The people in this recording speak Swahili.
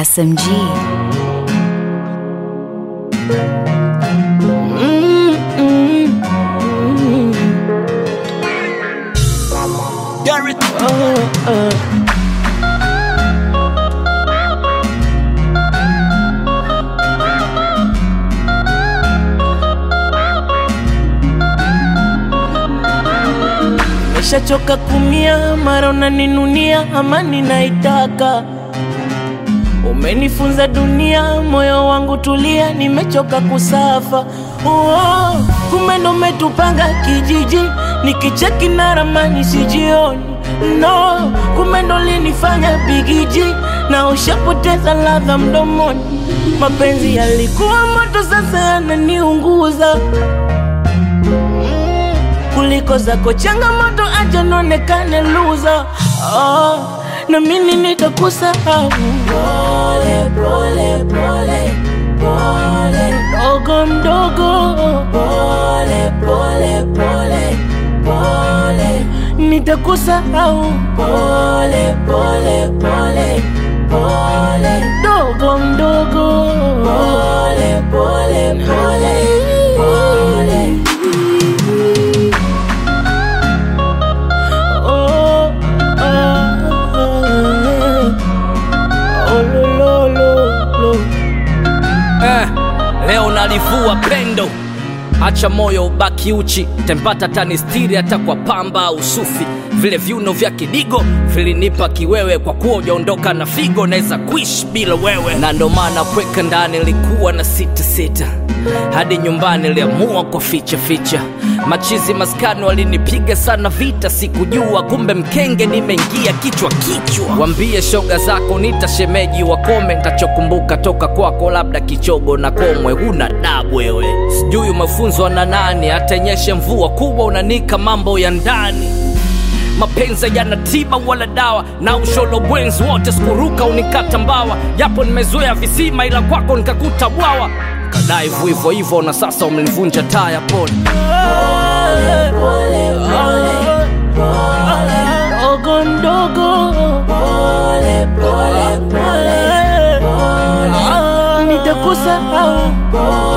SMG. Garrett. Nishachoka kumia, mara unaninunia, amani naitaka. Umenifunza dunia, moyo wangu tulia, nimechoka kusafa. Oh, kumbe ndo umetupanga kijiji, nikicheki na ramani sijioni. No, kumbe ndo linifanya bigiji, na ushapoteza ladha mdomoni. Mapenzi yalikuwa moto, sasa yananiunguza kuliko zako changamoto, acha nionekane loser. Oh, na mimi nitakusahau pole pole pole pole, mdogo mdogo, pole pole pole pole, nitakusahau pole pole pole pole, mdogo mdogo, pole pole pole pole. Oh, oh, oh, lo, lo, lo, lo. Eh, leo nalivua pendo, acha moyo ubaki uchi, tempata tanistiri hata kwa pamba au sufi. Vile viuno vya kidigo vilinipa kiwewe, kwa kuwa ujaondoka na figo, naweza kuishi bila wewe, na ndo maana kweka ndani nilikuwa na sita sita hadi nyumbani niliamua kwa ficha ficha. Machizi maskani walinipiga sana vita, sikujua kumbe mkenge nimeingia kichwa kichwa. Wambie shoga zako nitashemeji wakome, ntachokumbuka toka kwako labda kichogo na komwe. Huna dabu wewe, sijui umefunzwa na nani, atenyeshe mvua kubwa unanika mambo ya ndani mapenzi yana tiba wala dawa na usholo bwenzi wote sikuruka unikata mbawa japo nimezoea visima ila kwako nikakuta bwawa kadaivu hivyo hivyo na sasa umenivunja taya pole Mdogo mdogo, pole pole pole, nitakusahau